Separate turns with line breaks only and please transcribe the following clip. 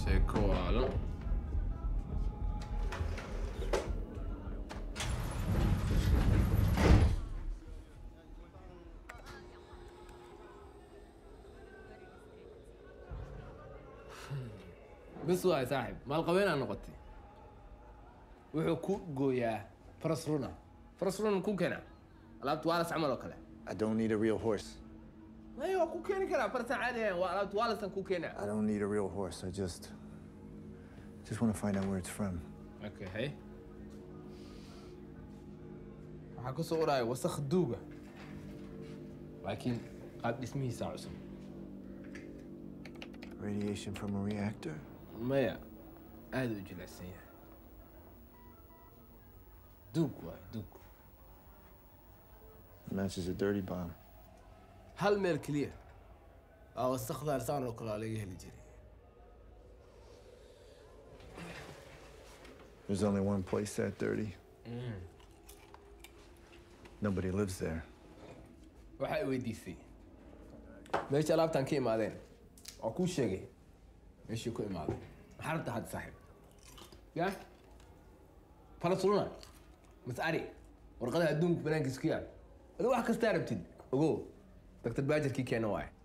sheeko waalo bis waay saaxib maalqabeenaa noqotay wuxuu ku gooyaa faras runa faras runa ku keena alaabta waalas camal oo kale
I don't need a real horse.
maya waa ku keeni karaa farsan caadi ahayn waa alaabta waalasan ku keena
I don't need a real horse. I just. just want to find out where it's from.
okay hey waxaa ku soo uraya wasakh duuga laakiin qaab dhismihiisa cusub
Radiation from a reactor?
maya aada u jilicsan yahay duug waay duug
Matches a dirty bomb.
hal meel keliya aa wasakhdaan saan oo kale aa laga heli jiray
There's only one place that dirty. Nobody lives there.
waxaa i weydiisay meesha alaabtaan ka imaadeen waa kuu sheegay meeshii ku imaaday maxaa rabta hadda saaxiib ya falasuluna mas ari warqadaha adduunka banaankiisa ku yaal adi wax kastaa rabtid ogow doctor baajarkii keena waaye